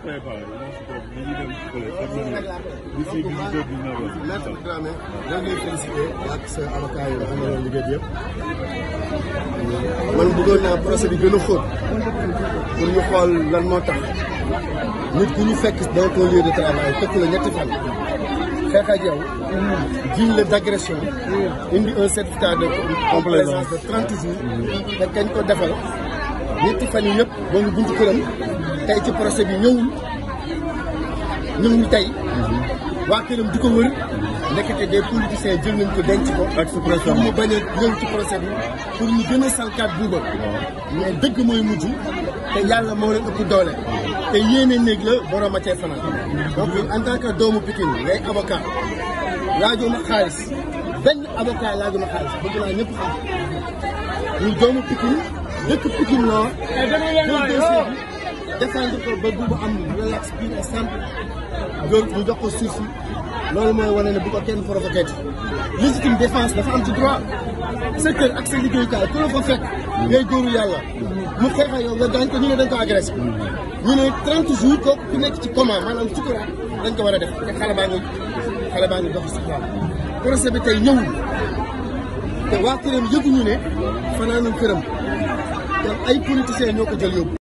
savais pas moi je crois que dañuy dem fële d'ici dix-huit heures dix-neuf heures. Maître Dramé ñoo ngi lay félicité ak sa avocat yi nga xam ne ñoo liggéey bi yëpp man bëggoon naa procès bi gën a xóot pour ñu xool lan moo tax nit ku ñu fekk dans ton lieu de travail fekk la ñetti fan xeex ak yow jiñ la d'agression indi un certificat de complaisance de trente jours te kañ ko defal ñetti fan yi yëpp ba ngi buntu këram tey ci procès bi ñëwul ñëwul tey waa këram di ko wër nekkate des politiciens jël nañ ko denc ko. ak suppression pour mu bañ a ñëw ci procès bi pour ñu gën a salkaat buuba mais dëgg mooy mujj te yàlla moo leen ëpp doole. te yéene néeg la borom a cay fanaan. donc en tant que doomu Pikine ngay avocat laajoo ma xaalis benn avocat laajoo ma xaalis bëgg naa ñëpp xam ñu doomu Pikine dëkk Pikine Nord. jël dossier bi défendre ko ba buuba am relax pur et simple. loolu ñu jox ko sursis loolu mooy wane ne bu ko kenn provoqué légitime défense dafa am ci droit sa kër ak sa liggéeyukaay ku la fa fekk ngay góoru yàlla mu xeex ak yow nga daañ ko ñu ne dañ ko agressé ñu ne 30 jours kooku ku nekk ci coma maanaam sukuraat dañ ko war a def te xale baa ngi xale baa ngi dox sukuraat procès bi tey ñëwul te waa këram yëguñu ne fanaanul këram te ay politiciens ñoo ko jël yóbbu